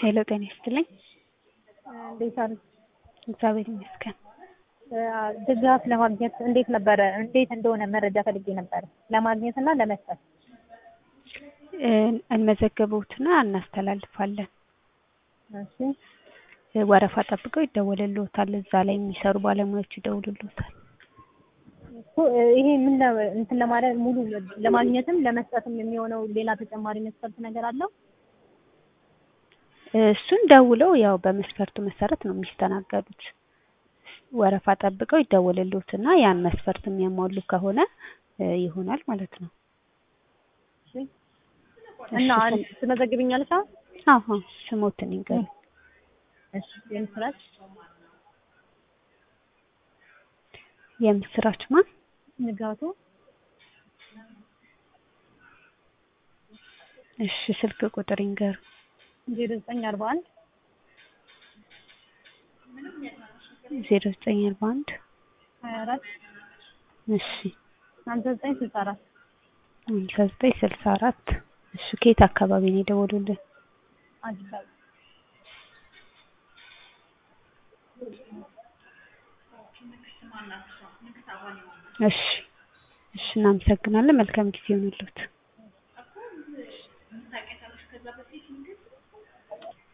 ሄሎ ጤና ይስጥልኝ። እንዴት አሉ? እግዚአብሔር ይመስገን። ድጋፍ ለማግኘት እንዴት ነበረ እንዴት እንደሆነ መረጃ ፈልጌ ነበረ ለማግኘት እና ለመስጠት። እንመዘግቦትና እናስተላልፋለን። እሺ ወረፋ ጠብቀው ይደወልልዎታል። እዛ ላይ የሚሰሩ ባለሙያዎች ይደውሉልዎታል። እኮ ይሄ ምን ለ- እንትን ለማለት ሙሉ ለማግኘትም ለመስጠትም የሚሆነው ሌላ ተጨማሪ መስፈርት ነገር አለው? እሱን ደውለው ያው በመስፈርቱ መሰረት ነው የሚስተናገዱት። ወረፋ ጠብቀው ይደወልልዎትና ያን መስፈርት የሚያሟሉ ከሆነ ይሆናል ማለት ነው። እሺ እና አንድ ትመዘግብኛለሽ አሁን? አዎ ስሞትን ይንገሩ። እሺ የምስራች የምስራች ማን? ንጋቱ እሺ ስልክ ቁጥር ይንገሩ። ዜሮ ዘጠኝ አርባ አንድ ዜሮ ዘጠኝ አርባ አንድ ሀያ አራት እሺ ሀምሳ ዘጠኝ ስልሳ አራት ሃምሳ ዘጠኝ ስልሳ አራት እሺ ከየት አካባቢ ነው የደወሉልን? አዲስ አበባ እሺ እሺ እናመሰግናለን። መልካም ጊዜ ይሁንልዎት።